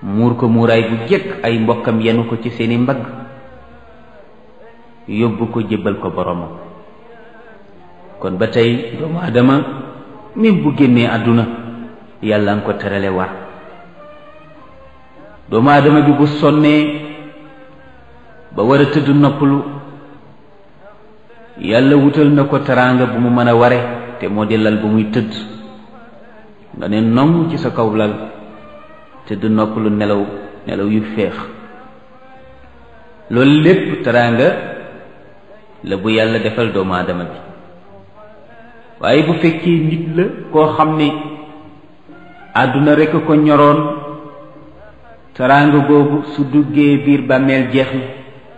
muur ko muuraay bu jëkk ay mbokkam yenu ko ci seeni mbagg yóbbu ko jébbal ko boromam kon ba tey doomu aadama même bu génnee àdduna yàlla nga ko terale war doomu aadama bi bu sonnee ba war a tëdd noppalu yàlla wutal na ko teraanga bu mu mën a ware te moo di lal bu muy tëdd nga ne nong ci sa kaw lal tëdd noppalu nelaw nelaw yu féex loolu lépp teraanga la bu yàlla defal doomu aadama bi waaye bu fekkee nit la koo xam ne àdduna rekk ko ñoroon teraanga boobu su duggee biir bàmmeel jeex na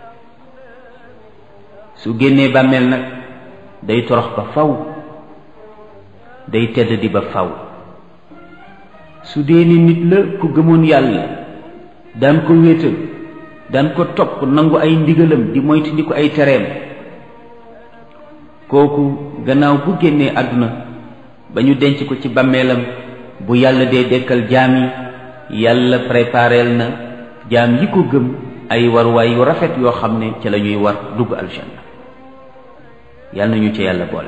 su génnee bàmmeel nag day torox ba faw day tedd di ba faw su dee ni nit la ku gëmoon yàlla daan ko wéetal daan ko topp nangu ay ndigalam di moytu di ko ay tereem kooku gannaaw bu génnee àdduna ba ñu denc ko ci bàmmeelam bu yàlla dee dekkal jaam yi yàlla prépareel na jaam yi ko gëm ay warwaay yu rafet yoo xam ne ca la ñuy war dugg aljanna yàlla nañu ca yàlla boole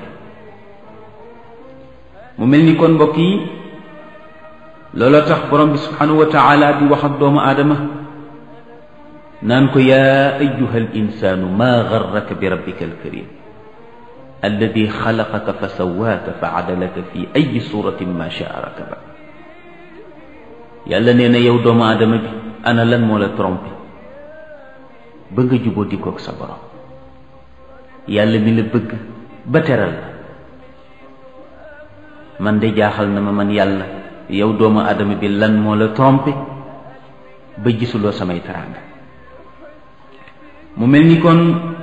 mu mel ni kon mbokk yi looloo tax borom bi subhanahu wa taala di wax ak doomu aadama naan ko yaa ayuha al insaanu maa garraka bi rabbika alkarim alladi xalaqaka fa sawaaka fa adalaka fi ayi suratin ma shaa rakaba yàlla nee na yow doomu aadama bi ana lan moo la trompé ba nga juboo dikook sa borom yàlla mi la bëgg ba teral la man de jaaxal na ma man yàlla yow doomu aadama bi lan moo la trompé ba gisuloo samay teraanga mu mel ni kon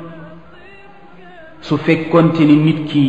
su fekkonte ni nit ki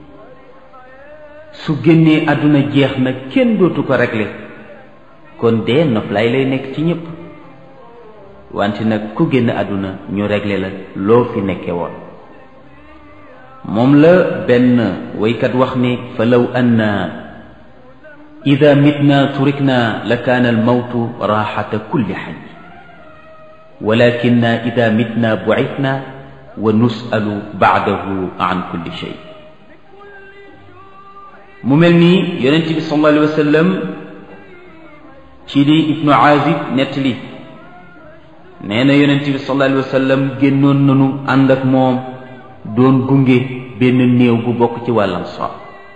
su génnee àdduna jeex na kenn dootu ko régler kon dee noflaay lay nekk ci ñépp wante nag ku génn àdduna ñu régler la loo fi nekke woon moom la benn waykat wax ni fa law anna ida mitna turikna la kaana almawtu raaxata kulli xay walakinna ida mitna bucitna wa nusalu baadahu an kulli shay mu mel ni yonent bi sallallahu alayhi wa sallam ci li ibnu azib nettali nee na yonent bi sallallahu alayhi wa sallam génnoon nanu ànd ak moom doon gunge benn néew bu bokk ci wàllam so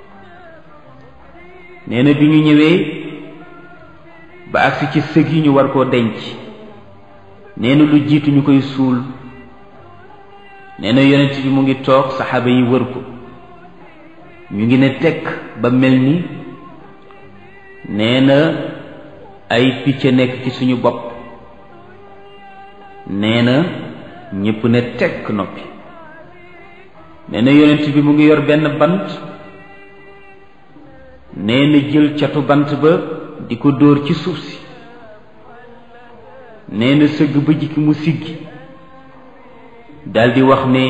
nee na bi ñu ñëwee ba agsi ci sëg yi ñu war koo denc nee na lu jiitu ñu koy suul nee na yonent bi mu ngi toog saxaaba yi wër ko ñu ngi ne tekk ba mel ni nee na ay picc nekk ci suñu bopp nee na ñépp ne tekk noppi nee na yonent bi mu ngi yor benn bant nee na jël catu bant ba di ko dóor ci suuf si nee na sëgg ba jikki mu siggi daldi wax ne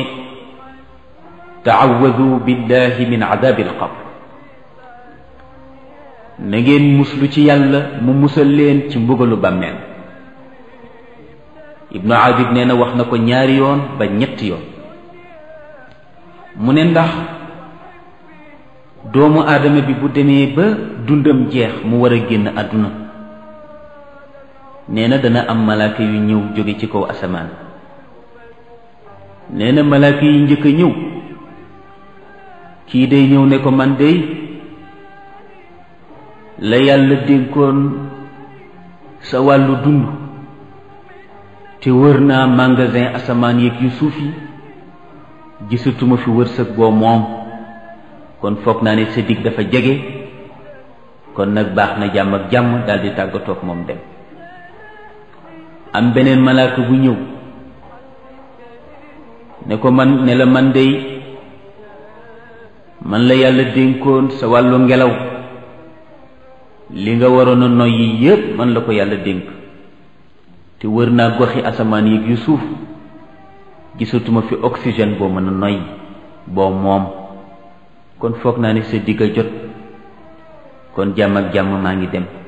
taawadu billahi min adabi alqabr na ngeen muslu ci yàlla mu musal leen ci mbugalu bàmmeel ibnu abid nee na wax na ko ñaari yoon ba ñetti yoon mu ne ndax doomu aadama bi bu demee ba dundam jeex mu war a génn àdduna nee na dana am malaaka yu ñëw jóge ci kaw asamaan nee na malaaka yi njëkk a ñëw kii day ñëw ne ko man day la yàlla dénkoon sa wàllu dund te wër naa magasin asamaan yeeg yu suuf yi gisatuma fi wërsëg boo moom kon foog naa ne sa dig dafa jege kon nag baax na jàmm ak jàmm daldi tàggatoog moom dem am beneen malaaka bu ñëw ne ko man ne la man dey man la yàlla dénkoon sa wàllu ngelaw li nga waroon a noyyi yépp man la ko yàlla dénk te wër naa goxi asamaan yi yu suuf gisatuma fi oxygène boo mën a noyyi boo moom kon foog naa ne sa digg a jot kon jàmm ak jàmm maa ngi dem